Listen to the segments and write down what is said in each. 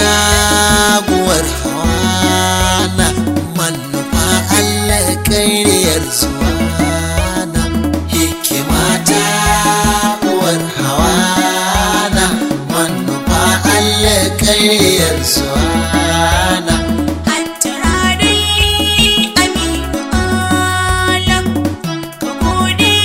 taguwar hawana manufa Allah ƙaryar zuwana hikima taguwar hawana manufa Allah ƙaryar zuwana Hattara dai Aminu Alam, ka gode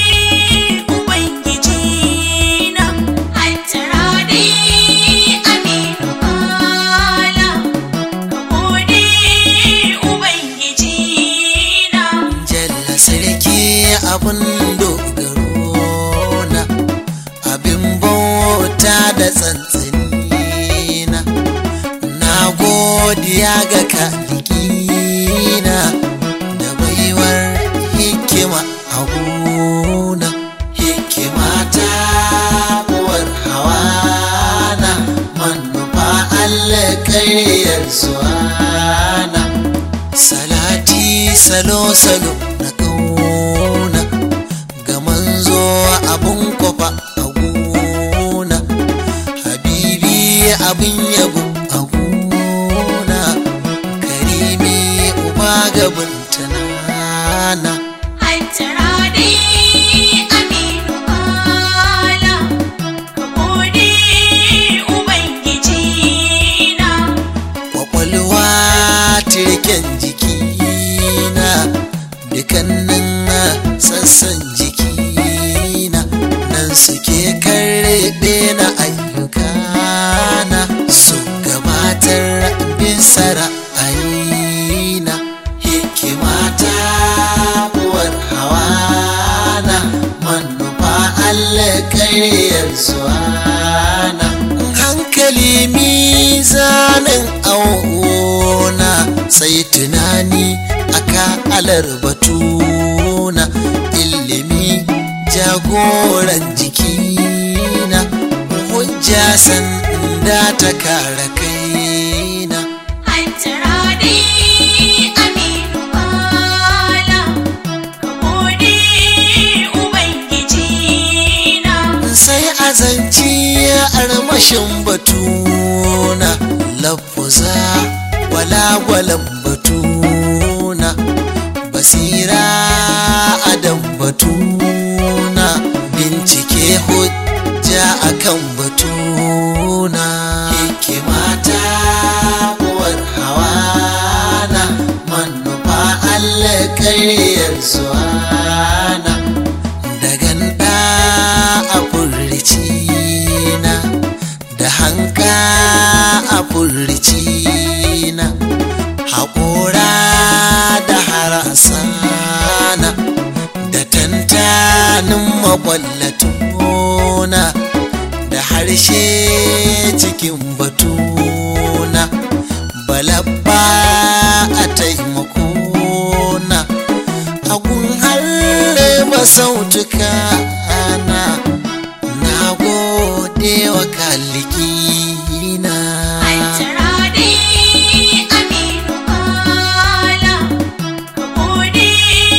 Ubangiji na. Hattara dai Aminu Alam, ka gode Ubangiji na. Jalla sarki abin dogaro na abin bauta da tsantsani na na godiya ga kalikina da baiwar hikima a gona hikima ta uwar hawana manufa Allah ƙaryar suwana salati salo-salo na kauna ga manzo abun kwafa a gona habibi abin yabo a gona karimi uba gaban tanana Hattara dai Aminu Alam, ka gode Ubangiji na. kwakwalwa tirken jikina dukannin sassan jikina nan suke karbe na ayyukana su gabatar bisa ra'ayina hikimata uwar hawana manufa Allah ƙaryar suwana hankali mizanin auna sai tunani aka alar batuna ilimi jagoran jikina hujja sanda ta kare kaina Hattara dai Aminu Alam, ka gode Ubangiji na. sai azanci armashin batuna lafuza walagwalan batuna basira adam batuna bincike hujja akan batuna hikimata uwar hawana manufa Allah ƙaryar suwana da ganda a furricina da hanka a furricina haƙora da harasana da tantanin maƙwallatuna da harshe cikin batuna balabba a taimakona agun harba sautuka ana na gode wa kalikina Hattara dai Aminu Alam, ka gode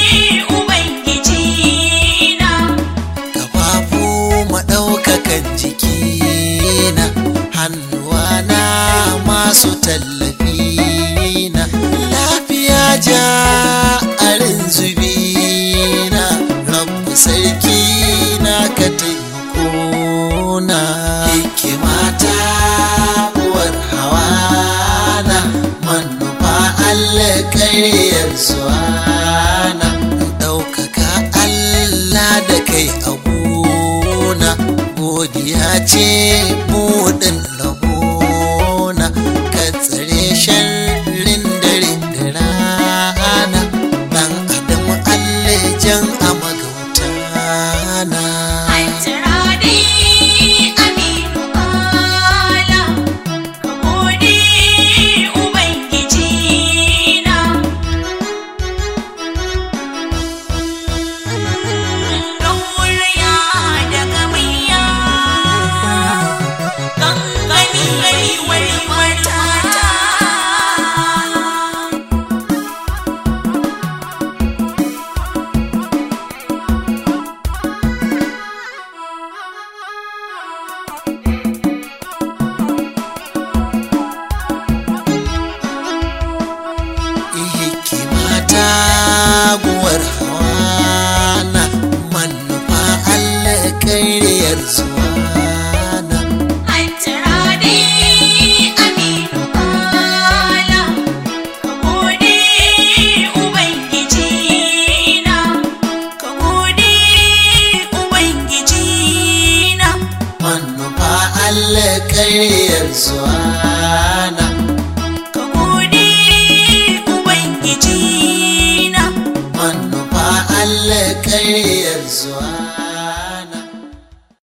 Ubangiji na. kafafu maɗaukakan jikina hannuwana masu tallafina lafiya ja arin zubina rabu sarki na ka taimakona hikimata uwar hawana manufa Allah ƙaryar suwana ɗaukaka Allah da kai a gona godiya ce buɗin rabona ka tsare sharrin dare da rana ɗan adam Allah jan a magautana Hattara dai Aminu Alam, ka gode Ubangiji na. Allah karyar zuwa